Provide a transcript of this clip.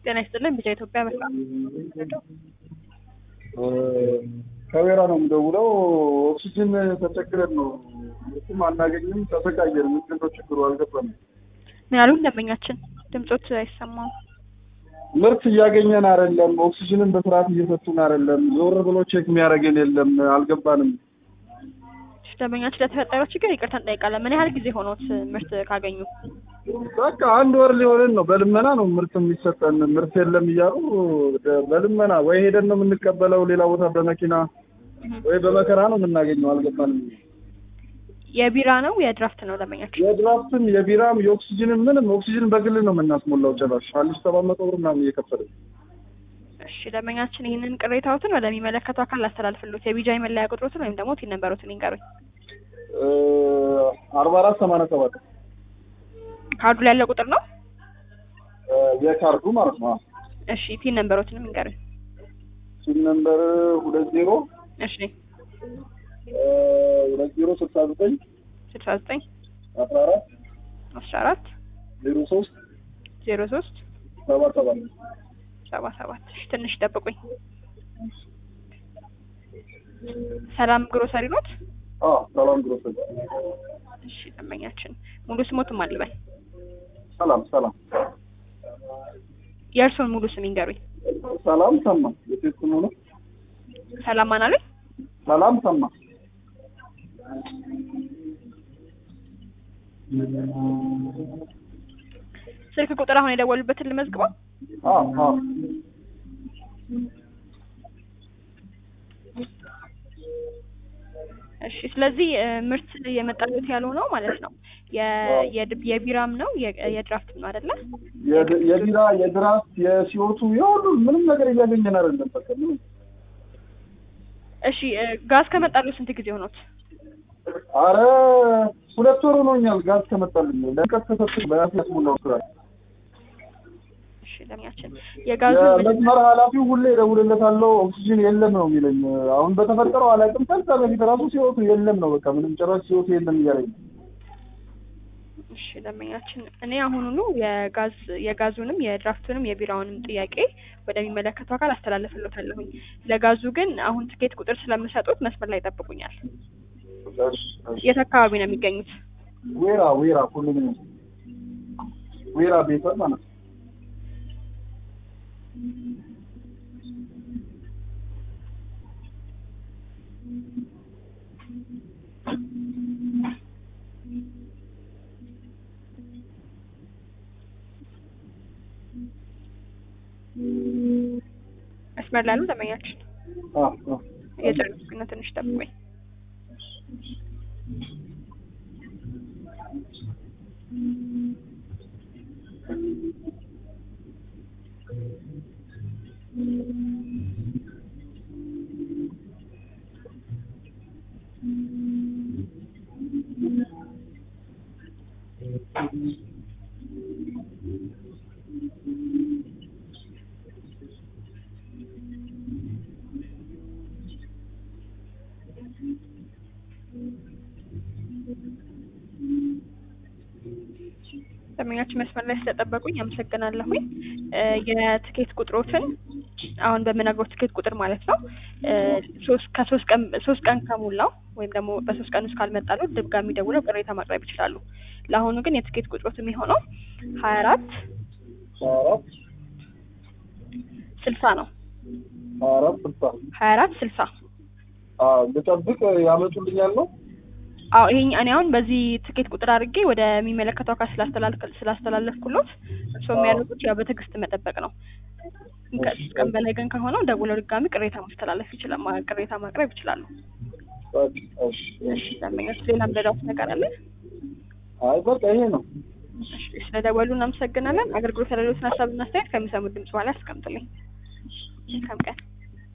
ጤና ይስጥልን ቢጫ ኢትዮጵያ በጣም ከዌራ ነው የምደውለው። ኦክሲጅን ተቸግረን ነው ምርትም አናገኝም፣ ተሰቃየን። ምንድን ነው ችግሩ አልገባንም። ምን ያሉን ደንበኛችን ድምጾት አይሰማም። ምርት እያገኘን አይደለም፣ ኦክሲጅንን በስርዓት እየሰጡን አይደለም። ዞር ብሎ ቼክ የሚያደርገን የለም። አልገባንም። ደንበኛችን ለተፈጠረው ችግር ይቅርታ እንጠይቃለን። ምን ያህል ጊዜ ሆኖት ምርት ካገኙ? በቃ አንድ ወር ሊሆንን ነው። በልመና ነው ምርት የሚሰጠን። ምርት የለም እያሉ በልመና ወይ ሄደን ነው የምንቀበለው ሌላ ቦታ በመኪና ወይ በመከራ ነው የምናገኘው። አልገባንም። የቢራ ነው የድራፍት ነው ደንበኛችን? የድራፍትም የቢራም የኦክሲጅንም ምንም ኦክሲጅን በግል ነው የምናስሞላው። ጭራሽ አንድ ሺህ ሰባት መቶ ብር ምናምን እየከፈልን እሺ ደንበኛችን ይህንን ቅሬታዎትን ወደሚመለከተው አካል ላስተላልፍሎት የቢጃይ መለያ ቁጥሮትን ወይም ደግሞ ቲን ነንበሮትን ይንገሩኝ። አርባ አራት ሰማንያ ሰባት ካርዱ ላይ ያለው ቁጥር ነው? የካርዱ ማለት ነው። እሺ ቲን ነንበሮትንም ይንገሩኝ። ሲም ነምበር ሁለት ዜሮ እሺ ሁለት ዜሮ ስልሳ ዘጠኝ ስልሳ ዘጠኝ አስራ አራት አስራ አራት ዜሮ ሶስት ዜሮ ሶስት ሰባ ሰባት ሰባ ሰባት እሺ ትንሽ ጠብቁኝ። ሰላም ግሮሰሪ ኖት? ሰላም ግሮሰሪ። እሺ ደንበኛችን ሙሉ ስሞትም አልበል ሰላም ሰላም የእርስዎን ሙሉ ስም ይንገሩኝ። ሰላም ሰማ የሴት ስሙ ነው። ሰላም ማን አሉኝ? ሰላም ሰማ ስልክ ቁጥር አሁን የደወሉበትን ልመዝግበው። አዎ አዎ እሺ ስለዚህ ምርት የመጣለት ያልሆነው ማለት ነው የ- የድ- የቢራም ነው የ- የድራፍትም ነው አይደለ? የድ- የቢራ የድራፍት የሲኦቱ የሁሉ ምንም ነገር እያገኘን አይደለም። በቃ ምንም እሺ ጋዝ ከመጣሉ ስንት ጊዜ ሆኖት? አረ ሁለት ወር ሆኖኛል። ጋዝ ከመጣልኝ ለቀት ተሰጥ በራሴ ያስሞላው ስራ እሺ ለሚያችን የጋዙ የመስመር ኃላፊው ሁሌ እደውልለታለሁ ኦክሲጅን የለም ነው የሚለኝ። አሁን በተፈጠረው አላውቅም። ከዛ በፊት ራሱ ሲወቱ የለም ነው በቃ ምንም ጭራሽ ሲወቱ የለም እያለኝ ነው። እሺ ደንበኛችን እኔ አሁኑኑ የጋዝ የጋዙንም የድራፍቱንም የቢራውንም ጥያቄ ወደሚመለከተው አካል አስተላልፍሎታለሁኝ። ለጋዙ ግን አሁን ትኬት ቁጥር ስለምሰጡት መስመር ላይ ይጠብቁኛል። እሺ፣ እሺ። የት አካባቢ ነው የሚገኙት? ዌራ ዌራ ሁሉም ዌራ ቤተ ማለት ነው። መስመር ላይ ነው ደንበኛችን። አዎ አዎ የጨረስኩ ነው፣ ትንሽ ጠብቁኝ። ደንበኛችን መስመር ላይ ስለጠበቁኝ አመሰግናለሁኝ። እ የትኬት ቁጥሮትን አሁን በምነግረው ትኬት ቁጥር ማለት ነው እ ሶስት ከሶስት ቀን ሶስት ቀን ከሞላው ወይም ደግሞ በሶስት ቀን ውስጥ ካልመጣሉ ድጋሚ ደውለው ቅሬታ ማቅረብ ይችላሉ። ለአሁኑ ግን የትኬት ቁጥሮት የሚሆነው ሀያ አራት አራት ስልሳ ነው። አራት ስልሳ ሀያ አራት ስልሳ አዎ ልጠብቅ ያመጡልኛል ነው አዎ ይሄ እኔ አሁን በዚህ ትኬት ቁጥር አድርጌ ወደሚመለከተው አካል ስላስተላልክ- ስላስተላለፍኩሎት እርስዎ የሚያደርጉት ያው በትዕግስት መጠበቅ ነው። ከሶስት ቀን በላይ ግን ከሆነው ደውለው ድጋሚ ቅሬታ ማስተላለፍ ይችላል ማ- ቅሬታ ማቅረብ ይችላሉ። በቃ እሺ እሺ ደንበኞች ሌላ ምረዳውት ነገር አለ? አይ በቃ ይሄ ነው እሺ ስለደወሉ እናመሰግናለን። አገልግሎት ያለሉትን ሀሳብና አስተያየት ከሚሰሙት ድምጽ በኋላ ያስቀምጡልኝ። መልካም ቀን።